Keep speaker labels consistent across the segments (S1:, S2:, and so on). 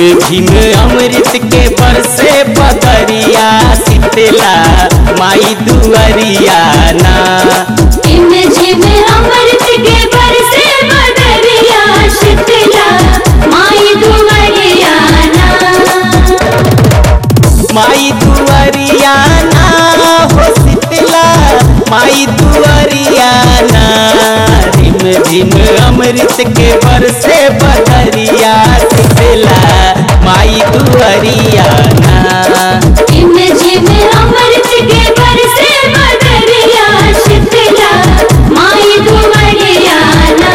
S1: झिम अमृत के बरसे बदरिया शीतला माई दुअरिया ना
S2: झिम झिम अमृत के बरसे बदरिया शीतला माई दुवरिया ना
S1: माई दुअरिया ना हो शीतला माई दुअरिया ना झिम झिम अमृत के बरसे बदरिया शीतला माई दुअरिया ना
S2: झिम झिम अमृत के बरसे बदरिया शीतला माई दुवरिया ना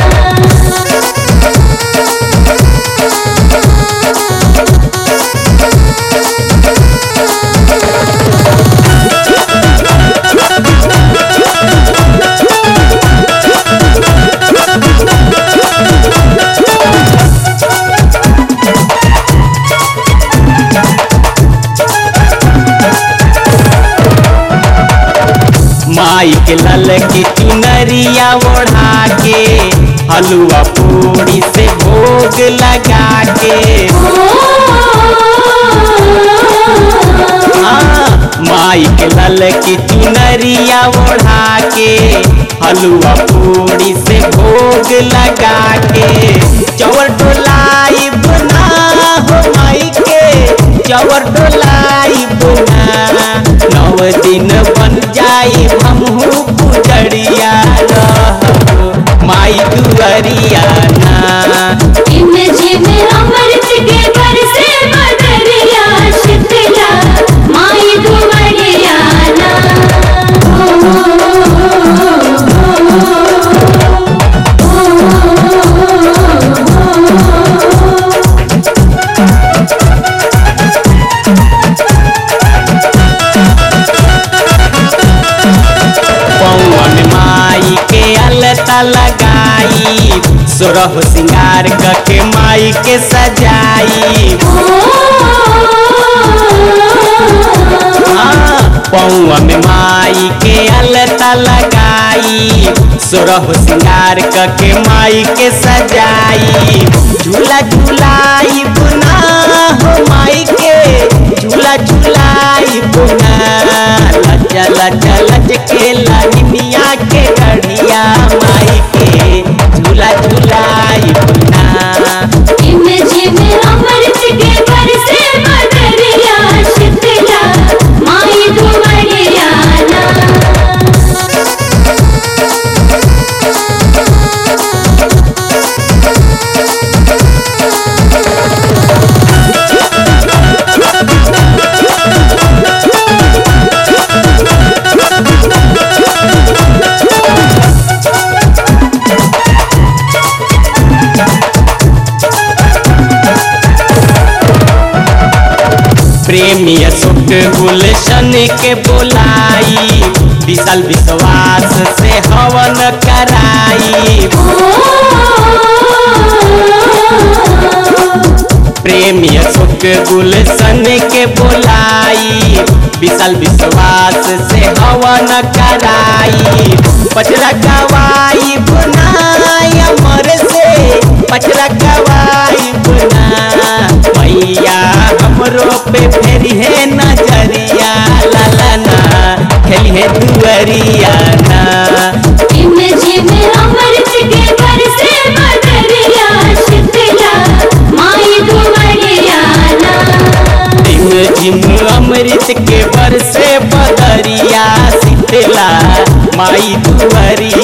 S1: माई के लल की चुनरिया ओढ़ा के हलुआ पूड़ी से भोग लगा के हाँ, माई के लल की चुनरिया ओढ़ा के हलुआ पूड़ी से भोग लगा के चवर डोलाई बुना हो माई के चवर डोलाई बुना नव दिन बन जाई हमहू पुजड़िया रह माई दुअरिया ना
S2: झिम झिम अमृत के बरसे बदरिया शीतला माई दुवरिया ना
S1: पौआ में माई के अलता लगाई सोरह सिंगार के माई के सजाई हाँ, पौआ में माई के अलता लगाई सोरह सिंगार के माई के सजाई झूला झूलाई बुना हो माई के झूला झूलाई बुना लज्जा लज्जा लज के लानिया के गढ़िया माई के झूला झूलाई बुना
S2: झिम झिम अमृत के बरसे बदरिया शीतला माई दुवरिया ना
S1: प्रेमी अशोक गुलशन के बोलाई विशाल विश्वास से हवन कराई प्रेमी अशोक गुलशन के बोलाई विशाल विश्वास से हवन कराई पचरा गवाई बुनाई अमर से पचरा गवाई बुना मैया हमरो पे फेरी है नजरिया लालना खेली है दुअरिया ना
S2: झिम झिम अमृत के बरसे बदरिया शीतला माई दुवरिया ना
S1: झिम झिम अमृत के बरसे बदरिया शीतला माई दुअरिया